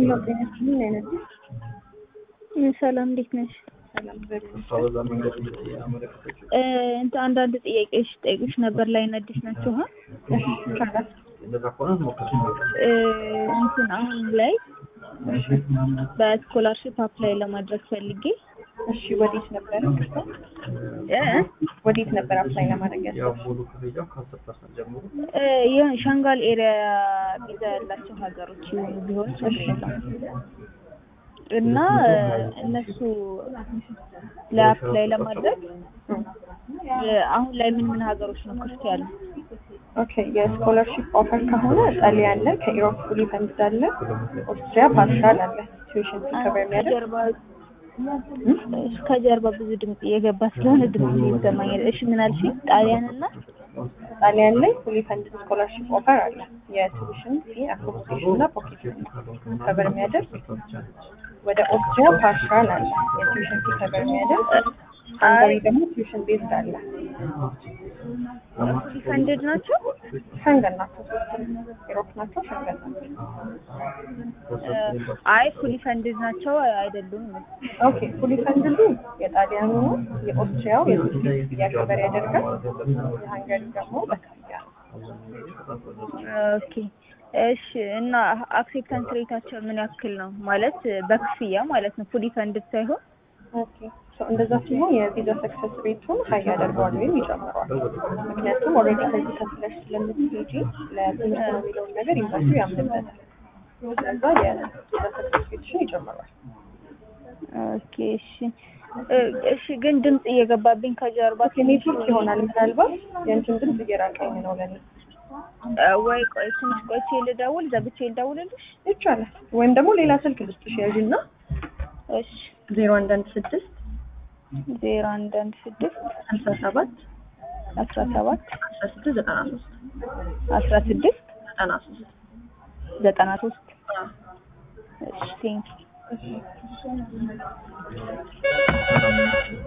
ምን አይነት ሰላም እንዴት ነሽ? ሰላም እንትን አንዳንድ ጥያቄዎች ጠይቁሽ ነበር ላይ ነድሽ ናቸው ሀ እንትን አሁን ላይ በስኮላርሽፕ አፕላይ ለማድረግ ፈልጌ እሺ፣ ወዴት ነበር እ ወዴት ነበር አፕላይ ለማድረግ ያለው? እ ይሄን ሻንጋል ኤሪያ ቪዛ ያላቸው ሀገሮች ይሆኑ ቢሆን ችግር የለም እና እነሱ ለአፕላይ ለማድረግ አሁን ላይ ምን ምን ሀገሮች ነው ክፍት ያሉ? ኦኬ የስኮላርሺፕ ኦፈር ከሆነ ጣሊያን አለ፣ ከኢሮፕ ፉሊ ፈንድ አለ፣ ኦስትሪያ ፓርሻል አለ። ቱዊሽን ከበር የሚያደርግ ከጀርባ ከጀርባ ብዙ ድምጽ እየገባ ስለሆነ ድምጽ ይሰማኛል። እሺ ምን አልሽኝ? ጣሊያን እና ጣሊያን ላይ ፉሊ ፈንድ ስኮላርሺፕ ኦፈር አለ። የቱዊሽን ፊ አኮሞዴሽን እና ፖኬት ከበር የሚያደርግ ወደ ኦስትሪያ ፓርሻል አለ። የቱዊሽን ፊ ከበር የሚያደርግ ሃንጋሪ ደግሞ ቱዊሽን ቤዝድ አለ። ፈንድድ ናቸው። ሸንገን ናቸው። ኢሮፕ ናቸው። ሸንገን ናቸው። አይ ፉሊ ፈንድድ ናቸው አይደሉም። ኦኬ ፉሊ ፈንድዱ የጣሊያኑ ነው። የኦስትሪያው የቱዊሽን እያከበር ያደርጋል። የሃንጋሪ ደግሞ በክፍያ ነው። ኦኬ እሺ። እና አክሴፕታንስ ሬታቸው ምን ያክል ነው? ማለት በክፍያ ማለት ነው፣ ፉሊ ፈንድድ ሳይሆን ኦኬ ሶ እንደዛ ሲሆን የቪዛ ሰክሰስ ሬቱን ሀይ ያደርገዋል ወይም ይጨምረዋል። ምክንያቱም ኦልሬዲ ከዚህ ከፍለሽ ስለምትሄጂ ለትምህርት ነው የሚለውን ነገር ኤምባሲው ያምንበታል። ስለዛ የቪዛ ሰክሰስ ሬትሽን ይጨምረዋል። ኦኬ እሺ እ እሺ ግን ድምጽ እየገባብኝ ከጀርባ ኔትወርክ ይሆናል ምናልባት የእንትን ድምፅ እየራቀኝ ነው ለኔ። እ ወይ ቆይ ትንሽ ቆይቼ ልደውል፣ ዘግቼ ልደውልልሽ። ይቻላል። ወይም ደግሞ ሌላ ስልክ ልስጥሽ ያዥና እሺ ዜሮ አንድ አንድ ስድስት ዜሮ አንድ አንድ ስድስት ሀምሳ ሰባት አስራ ሰባት አስራ ስድስት ዘጠና ሶስት አስራ ስድስት ዘጠና ሶስት ዘጠና ሶስት እሺ ቴንኪው